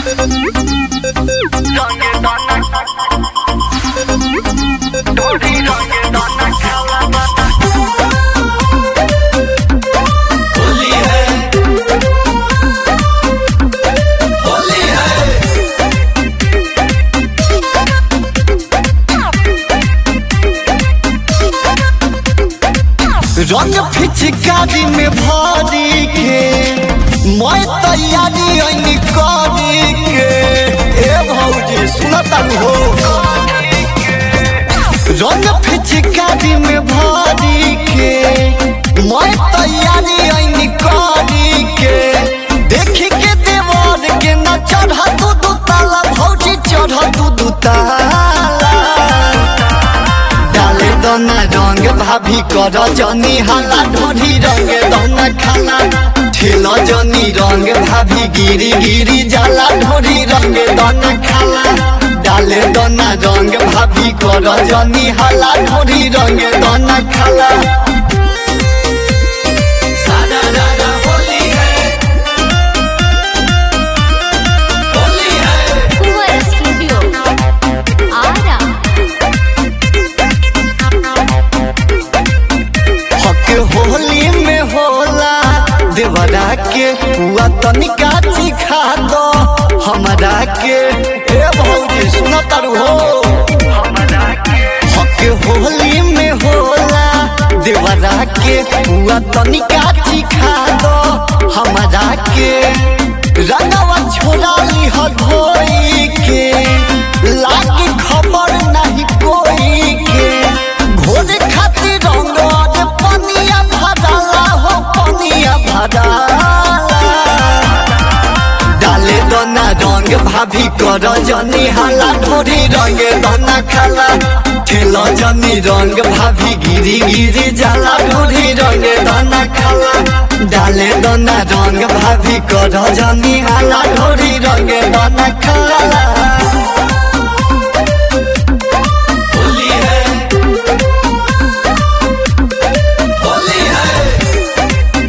रंगे दाना ढोली रंगे दाना खाला दाना होली है होली है रंग फिचकारी में भरी के मैं तैयारी ऐनी करी के ए भौजी सुनता हो रंग फिचकारी में भरी के मैं तैयारी ऐनी करी के देखी के देवर के न चढ़ा तू दू ताला भौजी चढ़ा तू दू ताला डाले दोना रंग भाभी कर जनी हाला ढोरी रंग दोना खाला ठेल जनी रंग भाभी गिरी गिरी जाला ढोरी रंग दोना खाला डाले दोना रंग भाभी कर जनी हाला ढोरी रंग दोना खाला सादा दादा होली है होली है कुंवर स्टूडियो आरा हक होली में होला देवरा के हुआ तनिका चिखा दो हमरा के ए भौजी सुन तरु हो हमरा के हक होली में होला देवरा के हुआ तनिका चिखा दो हमरा के रंगवा छोड़ा लिह धोई के लागी खबर नहीं कोई के घोड़े खातिर रंग अरे पनिया भराला हो पनिया भराला डाले दोना रंग भाभी कर जनी हाला ढोरी रंग दोना खाला खेल जनी रंग भाभी गिरी गिरी जाला ढोरी रंग दोना खाला डाले दोना रंग भाभी कर जनी हाला ढोरी रंग दोना खाला होली है होली है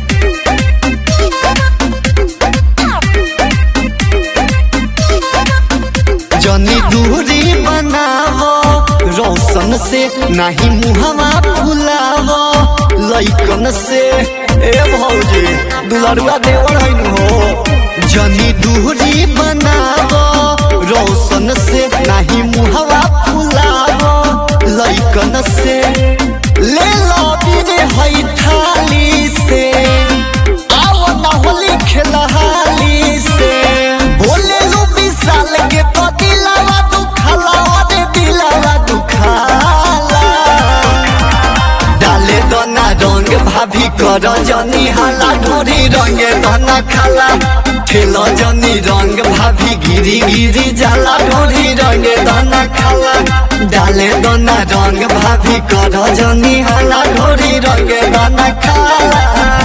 जनी दूरी बनावो रोशन से नहीं मुहवा फुलावो लइकन से ए भौजी दुलरुआ देवर हैन हो जनी दूरी बनावो रोशन से नहीं मुहवा फुलावो लइकन से ले लो बिरे हई थाली से आओ ना होली खेलहाली से बोले लो विशाल के तो दिलावा दुखाला अरे दिलावा दुखाला डाले दोना रंग भाभी कर जनी हाला ढोरी रंग दोना खाला खेल जनी रंग भाभी गिरी गिरी जाला ढोरी रंग दोना खाला डाले दोना रंग भाभी कर जनी हाला ढोरी रंग दोना खाला